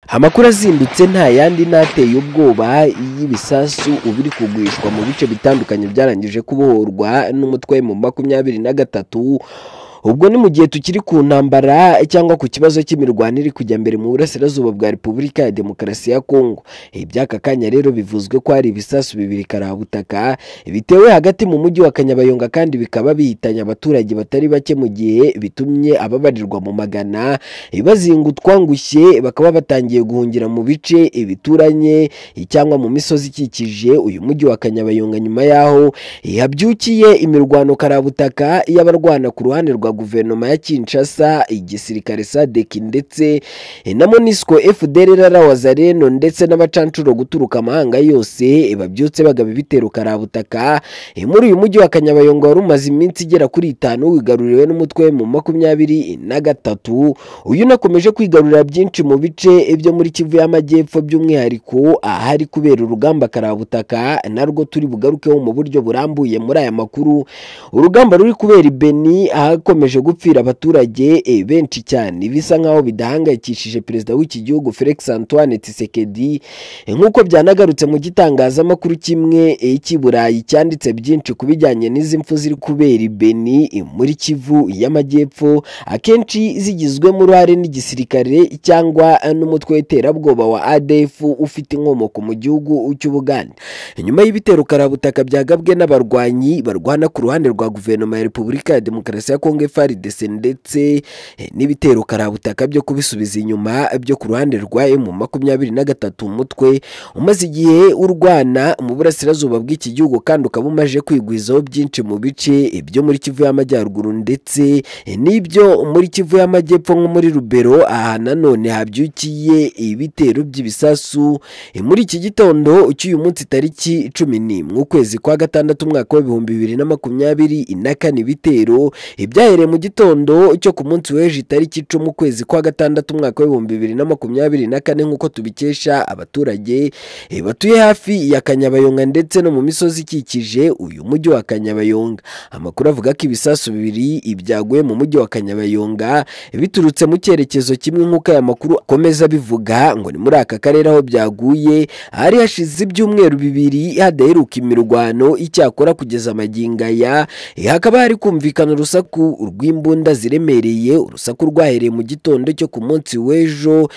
Amakuru azimbitse nta yandi n'ateye ubwoba y'ibisasu ubu biri kugwishwa mu bice bitandukanye byarangije kubohorwa n'umutwe mu makumyabiri na gatatu, ubwo ni mu gihe tukiri ku ntambara cyangwa ku kibazo cy'imirwano iri kujya mbere mu burasirazuba bwa Repubulika ya Demokarasi ya Kongo. Iby'aka kanya rero bivuzwe ko hari ibisasu bibiri karabutaka bitewe hagati mu mujyi wa Kanyabayonga kandi bikaba bihitanye abaturage batari bake mu gihe bitumye ababarirwa mu magana bazingutwa ngushye bakaba batangiye guhungira mu bice bituranye cyangwa mu misozi ikikije uyu mujyi wa Kanyabayonga nyuma y'aho habyukiye imirwano karabutaka y'abarwana ku ruhande rwa guverinoma ya Kinshasa, igisirikare SADC ndetse na MONUSCO FDLR RR Wazalendo ndetse n'abacancuro guturuka amahanga yose babyutse bagaba ibitero karabutaka Eh, muri uyu mujyi wa Kanyabayonga wari umaze iminsi igera kuri itanu wigaruriwe n'umutwe mu makumyabiri na gatatu uyu unakomeje kwigarurira byinshi mu bice byo muri Kivu y'Amajyepfo by'umwihariko ahari kubera urugamba karabutaka narwo turi bugarukeho mu buryo burambuye muri aya makuru urugamba ruri kubera i Beni ahakomeje gupfira abaturage eh, benshi cyane bisa nkaho bidahangayikishije perezida w'iki gihugu Felix Antoine Tshisekedi Eh, nk'uko byanagarutse mu gitangazamakuru kimwe eh, cy'i Burayi cyanditse byinshi ku bijyanye n'izi mfu ziri kubera i Beni eh, muri Kivu y'Amajyepfo akenshi zigizwemo uruhare n'igisirikare cyangwa n'umutwe w'iterabwoba wa ADF ufite inkomoko mu gihugu cy'Ubugande. Nyuma y'ibitero karabutaka byagabwe n'abarwanyi barwana ku ruhande rwa guverinoma ya Repubulika ya Demokarasi ya Kongo FARDC ndetse eh, n'ibitero karabutaka byo kubisubiza inyuma byo ku ruhande rwa mu makumyabiri na gatatu umutwe umaze igihe urwana mu burasirazuba bw'iki gihugu kandi ukaba umaze kwigwizaho byinshi mu bice eh, byo muri Kivu y'Amajyaruguru ndetse eh, n'ibyo muri Kivu y'Amajyepfo nko muri Rubero aha nanone habyukiye ibitero by'ibisasu Eh, muri iki gitondo cy'uyu munsi tariki cumi n'imwe ukwezi kwa gatandatu umwaka w'ibihumbi bibiri na makumyabiri na kane ibitero eh, byahereye mu gitondo cyo ku munsi w'ejo itariki icumi ukwezi kwa gatandatu umwaka w'ibihumbi bibiri na makumyabiri na kane nk'uko tubikesha abaturage eh, batuye hafi ya Kanyabayonga ndetse no mu misozi ikikije uyu mujyi wa Kanyabayonga amakuru avuga ko ibisasu bibiri ibyaguye mu mujyi wa Kanyabayonga biturutse mu cyerekezo kimwe nk'uko aya makuru akomeza abivuga ngo ni muri aka karere aho byaguye hari hashize ibyumweru bibiri hadaheruka imirwano icyakora kugeza amagingo aya eh, hakaba hari kumvikana urusaku rw'imbunda ziremereye urusaku rwahereye mu gitondo cyo ku munsi w'ejo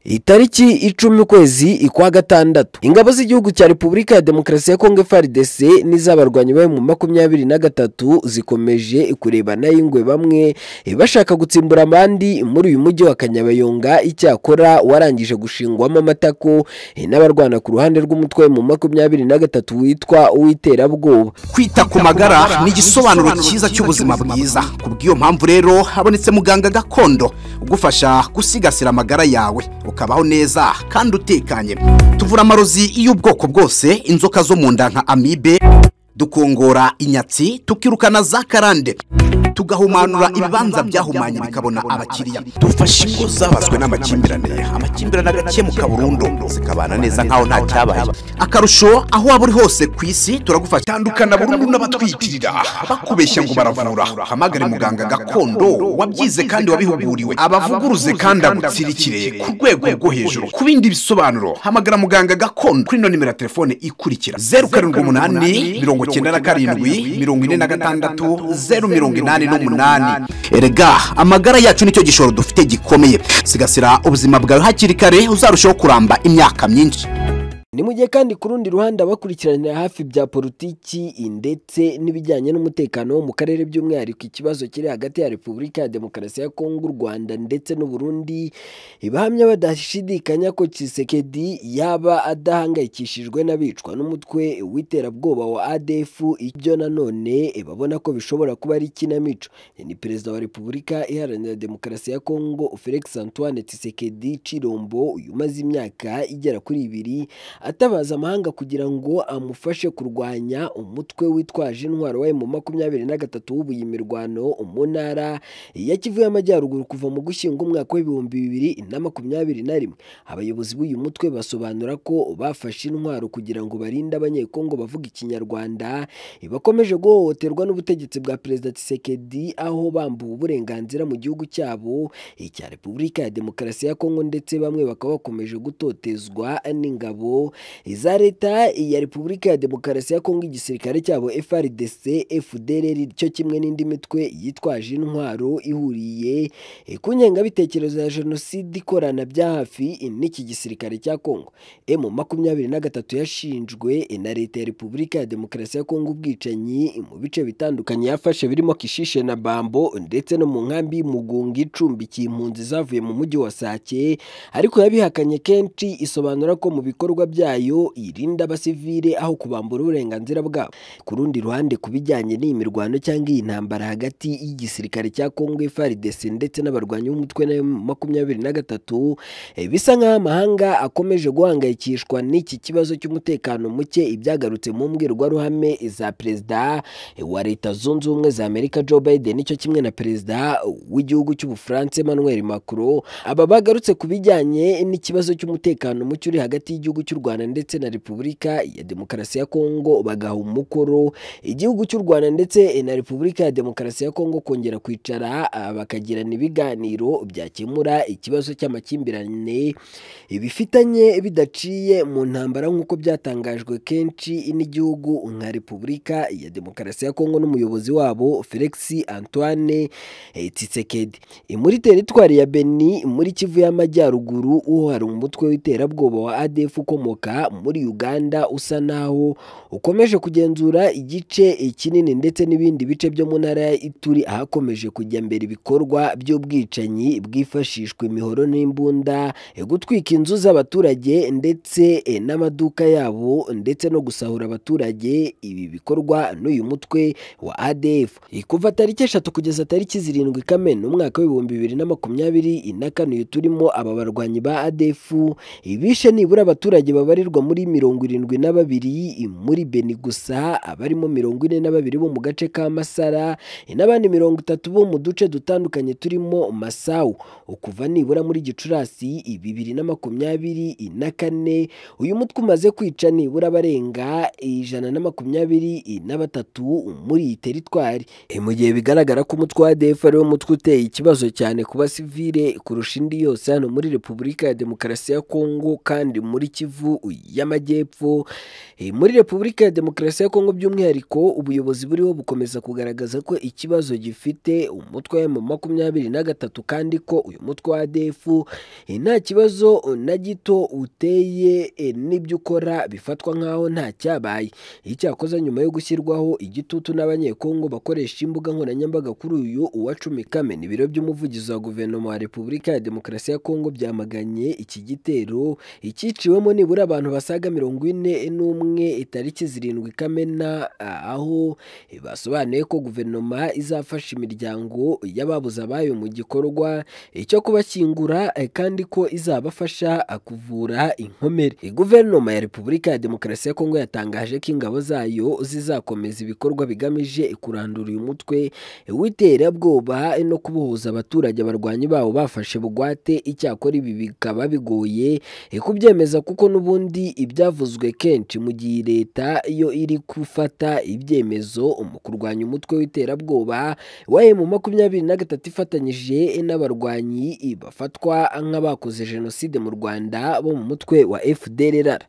itariki icumi ukwezi ikwa gatandatu ingabo z'igihugu cya repubulika ya demokarasi ya kongo FARDC n'iz'abarwanyi bayo mu makumyabiri na gatatu zikomeje kurebana y'ingwe bamwe eh, bashaka gutsimbura abandi muri uyu mujyi wa Kanyabayonga icyakora warangije gushingwamo amatako eh, n'abarwana ku ruhande rw'umutwe mu makumyabiri na gatatu witwa uw'iterabwoba kwita ku magara ni igisobanuro cyiza cy'ubuzima bwiza kubw'iyo mpamvu rero habonetse muganga gakondo ugufasha gusigasira amagara yawe ukabaho neza kandi utekanye tuvura amarozi y'ubwoko bwose inzoka zo mu nda nka amibe dukongora inyatsi tukirukana za karande tugahumanura ibibanza byahumanye bikabona abakiriya dufashe ingo zabazwe n'amakimbirane amakimbirane agakemuka burundu zikabana neza nkaho nta cyabaye akarusho aho waba uri hose ku isi turagufasha tandukana burundu n'abatwitirira bakubeshya ngo baravura hamagare muganga gakondo wabyize kandi wabihuguriwe abavuguruze kandi agutsirikire ku rwego rwo hejuru ku bindi bisobanuro hamagara muganga gakondo kuri ino nimero ya telefone ikurikira zeru karindwi umunani mirongo icyenda na karindwi mirongo ine na gatandatu zeru mirongo inani n'umunani erega amagara yacu nicyo gishoro dufite gikomeye sigasira ubuzima bwawe hakiri kare uzarushaho kuramba imyaka myinshi Ni mu gihe kandi ku rundi ruhande abakurikiranira hafi bya politiki ndetse n'ibijyanye n'umutekano wo mu karere by'umwihariko ikibazo kiri hagati ya Repubulika ya Demokarasi ya Kongo, u Rwanda ndetse n'u Burundi bahamya badashidikanya ko Tshisekedi yaba adahangayikishijwe n'abicwa n'umutwe w'iterabwoba wa ADF ibyo nanone babona ko bishobora kuba ari ikinamico ni perezida wa Repubulika iharanira Demokarasi ya Kongo, Felix Antoine Tshisekedi Chilombo uyu umaze imyaka igera kuri ibiri atabaza amahanga kugira ngo amufashe kurwanya umutwe witwaje intwaro wa mu makumyabiri na gatatu w'ubuye imirwano mu ntara ya kivu y'amajyaruguru kuva mu gushyingo umwaka w'ibihumbi bibiri na makumyabiri na rimwe abayobozi b'uyu mutwe basobanura ko bafashe intwaro kugira ngo barinde abanyekongo bavuga ikinyarwanda bakomeje guhohoterwa n'ubutegetsi bwa perezida Tshisekedi aho bambuwe uburenganzira mu gihugu cyabo icya repubulika ya demokarasi ya kongo ndetse bamwe bakaba bakomeje gutotezwa n'ingabo za leta ya repubulika ya demokarasi ya kongo igisirikare cyabo FRDC FDLR cyo kimwe n'indi mitwe yitwaje intwaro ihuriye ku ngengabitekerezo ya jenoside ikorana bya hafi n'iki gisirikare cya kongo M makumyabiri na gatatu yashinjwe na leta ya repubulika ya demokarasi ya kongo ubwicanyi mu bice bitandukanye yafashe birimo kishishe na bambo ndetse no mu nkambi y'umugunga icumbikiye impunzi zavuye mu mujyi wa sake ariko yabihakanye kenshi isobanura ko mu bikorwa byayo irinda abasivile aho kubambura uburenganzira bwabo ku rundi ruhande ku bijyanye n'iyi mirwano cyangwa iyi ntambara hagati y'igisirikare cya kongo FARDC ndetse n'abarwanyi b'umutwe na makumyabiri na gatatu bisa nk'aho amahanga akomeje guhangayikishwa n'iki kibazo cy'umutekano muke ibyagarutse mu mbwirwaruhame za perezida wa leta zunze ubumwe za amerika joe biden nicyo kimwe na perezida w'igihugu cy'ubufaransa emmanuel macron aba bagarutse ku bijyanye n'ikibazo cy'umutekano muke uri hagati y'igihugu cy'u rwanda ndetse na repubulika ya demokarasi ya kongo bagaha umukoro igihugu cy'u rwanda ndetse na repubulika ya demokarasi ya kongo kongera kwicara bakagirana ibiganiro byakemura ikibazo cy'amakimbirane bifitanye bidaciye mu ntambara nk'uko byatangajwe kenshi n'igihugu nka repubulika ya demokarasi ya kongo n'umuyobozi wabo felix antoine tsisekedi muri teritwari ya beni muri kivu y'amajyaruguru uho hari umutwe w'iterabwoba wa adf ukomoka muri uganda usa naho ukomeje kugenzura igice kinini ndetse n'ibindi bice byo mu ntara ya ituri ahakomeje kujya mbere ibikorwa by'ubwicanyi bwifashishwa imihoro n'imbunda gutwika inzu z'abaturage ndetse n'amaduka yabo ndetse no gusahura abaturage ibi bikorwa n'uyu mutwe wa ADF kuva tariki eshatu kugeza tariki zirindwi Kamena umwaka w'ibihumbi bibiri na makumyabiri na kane turimo aba barwanyi ba ADF ibishe nibura abaturage babarirwa muri mirongo irindwi na babiri muri Beni gusa abarimo mirongo ine na babiri bo mu gace ka Masara n'abandi mirongo itatu bo mu duce dutandukanye turimo Masau kuva nibura muri Gicurasi bibiri na makumyabiri na kane uyu mutwe umaze kwica nibura barenga ijana na makumyabiri n'abatatu muri iyi teritwari mu gihe bigaragara ko umutwe wa ADF ariwo mutwe uteye ikibazo cyane ku basivile kurusha indi yose hano muri Repubulika ya Demokarasi ya Kongo kandi muri Kivu y'Amajyepfo muri Repubulika ya Demokarasi ya Kongo by'umwihariko ubuyobozi buriho bukomeza kugaragaza ko ikibazo gifite umutwe wa makumyabiri na gatatu kandi ko uyu mutwe wa ADF nta kibazo na gito uteye n'ibyo ukora bifatwa nk'aho nta cyabaye icyakoze nyuma yo gushyirwaho igitutu n'abanyekongo bakoresha imbuga nkoranyambaga kuri uyu uwa cumi Kamena ibiro by'umuvugizi wa guverinoma wa repubulika ya demokarasi ya kongo byamaganye iki gitero icyiciwemo nibura abantu basaga mirongo ine n'umwe itariki zirindwi Kamena aho basobanuye ko guverinoma izafasha imiryango y'ababuze abayo mu gikorwa cyo kubashyingura kandi ko izabafasha kuvura inkomere guverinoma ya repubulika ya demokarasi ya kongo yatangaje ko ingabo zayo zizakomeza ibikorwa bigamije kurandura uyu mutwe w'iterabwoba no kubohoza abaturage abarwanyi bawo bafashe bugwate icyakora ibi bikaba bigoye kubyemeza kuko n'ubundi ibyavuzwe kenshi mu gihe leta yo iri gufata ibyemezo mu kurwanya umutwe w'iterabwoba wa mu makumyabiri na gatatu ifatanyije n'abarwanyi bafatwa nk'abakoze jenoside mu Rwanda bo mu mutwe wa FDLR